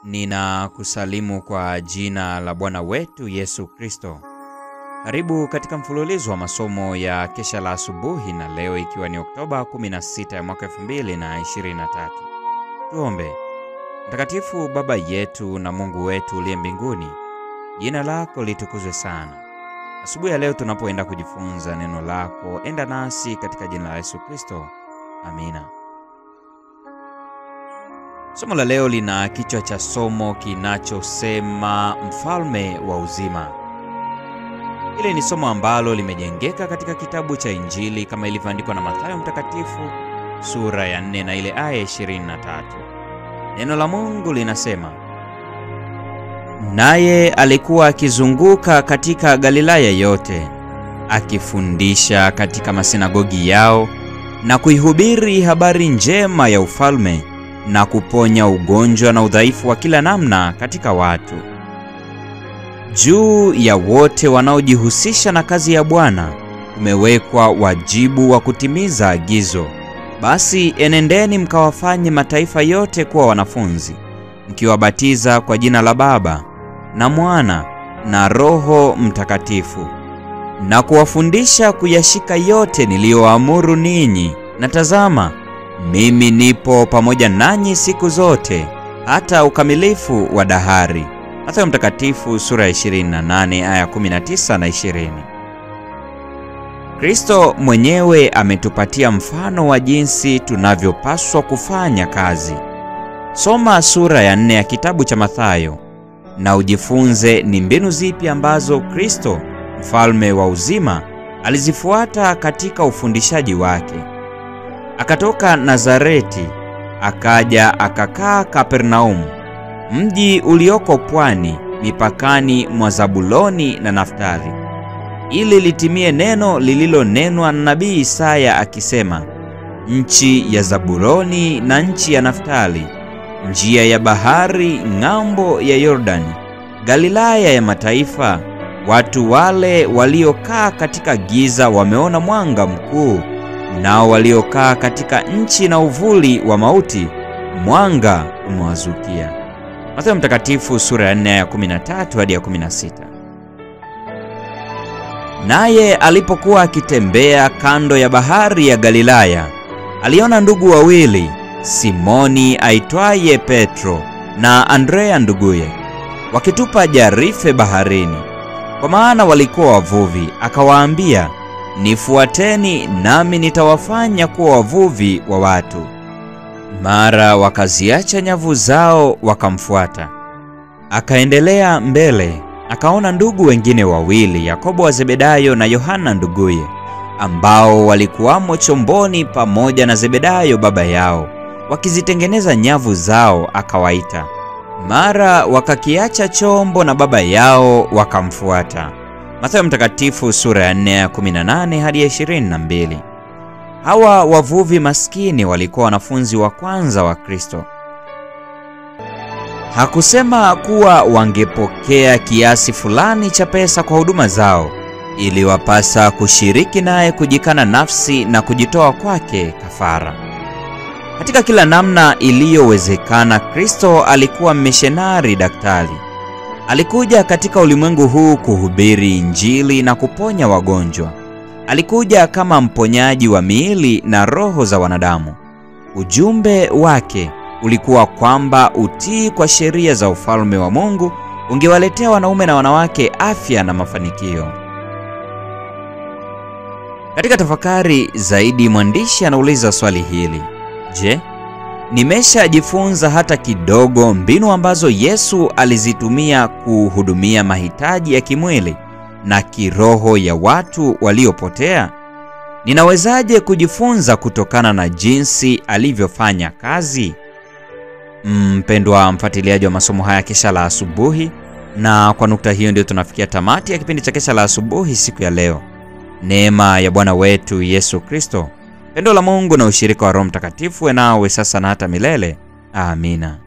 Ninakusalimu kwa jina la Bwana wetu Yesu Kristo. Karibu katika mfululizo wa masomo ya kesha la asubuhi, na leo ikiwa ni Oktoba 16 ya mwaka 2023. Tuombe. Mtakatifu Baba yetu na Mungu wetu uliye mbinguni, jina lako litukuzwe sana. Asubuhi ya leo tunapoenda kujifunza neno lako, enda nasi katika jina la Yesu Kristo. Amina. Somo la leo lina kichwa cha somo kinachosema mfalme wa uzima. Hili ni somo ambalo limejengeka katika kitabu cha Injili kama ilivyoandikwa na Mathayo mtakatifu sura ya 4 na ile aya 23. Neno la Mungu linasema, naye alikuwa akizunguka katika Galilaya yote akifundisha katika masinagogi yao na kuihubiri habari njema ya ufalme na kuponya ugonjwa na udhaifu wa kila namna katika watu. Juu ya wote wanaojihusisha na kazi ya Bwana umewekwa wajibu wa kutimiza agizo, basi enendeni mkawafanye mataifa yote kuwa wanafunzi, mkiwabatiza kwa jina la Baba na Mwana na Roho Mtakatifu, na kuwafundisha kuyashika yote niliyoamuru ninyi, na tazama mimi nipo pamoja nanyi siku zote hata ukamilifu wa dahari. Mathayo mtakatifu sura ya 28 aya 19 na 20. Kristo mwenyewe ametupatia mfano wa jinsi tunavyopaswa kufanya kazi. Soma sura ya 4 ya kitabu cha Mathayo na ujifunze ni mbinu zipi ambazo Kristo mfalme wa uzima alizifuata katika ufundishaji wake. Akatoka Nazareti akaja akakaa Kapernaumu, mji ulioko pwani mipakani mwa Zabuloni na Naftali, ili litimie neno lililonenwa na nabii Isaya akisema, nchi ya Zabuloni na nchi ya Naftali, njia ya bahari ng'ambo ya Yordani, Galilaya ya mataifa, watu wale waliokaa katika giza wameona mwanga mkuu nao waliokaa katika nchi na uvuli wa mauti mwanga umewazukia. Mathayo mtakatifu sura ya 4 ya 13 hadi ya 16. Naye alipokuwa akitembea kando ya bahari ya Galilaya, aliona ndugu wawili, Simoni aitwaye Petro na Andrea nduguye, wakitupa jarife baharini, kwa maana walikuwa wavuvi. Akawaambia, Nifuateni nami nitawafanya kuwa wavuvi wa watu. Mara wakaziacha nyavu zao wakamfuata. Akaendelea mbele, akaona ndugu wengine wawili, Yakobo wa Zebedayo na Yohana nduguye, ambao walikuwamo chomboni pamoja na Zebedayo baba yao, wakizitengeneza nyavu zao. Akawaita. Mara wakakiacha chombo na baba yao wakamfuata. Mathayo mtakatifu sura ya 4 ya 18 hadi ya 22. Hawa wavuvi maskini walikuwa wanafunzi wa kwanza wa Kristo. Hakusema kuwa wangepokea kiasi fulani cha pesa kwa huduma zao, iliwapasa kushiriki naye kujikana nafsi na kujitoa kwake kafara. Katika kila namna iliyowezekana, Kristo alikuwa mmishenari daktari. Alikuja katika ulimwengu huu kuhubiri Injili na kuponya wagonjwa. Alikuja kama mponyaji wa miili na roho za wanadamu. Ujumbe wake ulikuwa kwamba utii kwa sheria za ufalme wa Mungu ungewaletea wanaume na wanawake afya na mafanikio. Katika tafakari zaidi, mwandishi anauliza swali hili: Je, nimeshajifunza hata kidogo mbinu ambazo Yesu alizitumia kuhudumia mahitaji ya kimwili na kiroho ya watu waliopotea? Ninawezaje kujifunza kutokana na jinsi alivyofanya kazi? Mpendwa mfuatiliaji wa masomo haya kesha la asubuhi, na kwa nukta hiyo ndio tunafikia tamati ya kipindi cha kesha la asubuhi siku ya leo. Neema ya Bwana wetu Yesu Kristo, pendo la Mungu na ushirika wa Roho Mtakatifu nawe sasa na hata milele. Amina.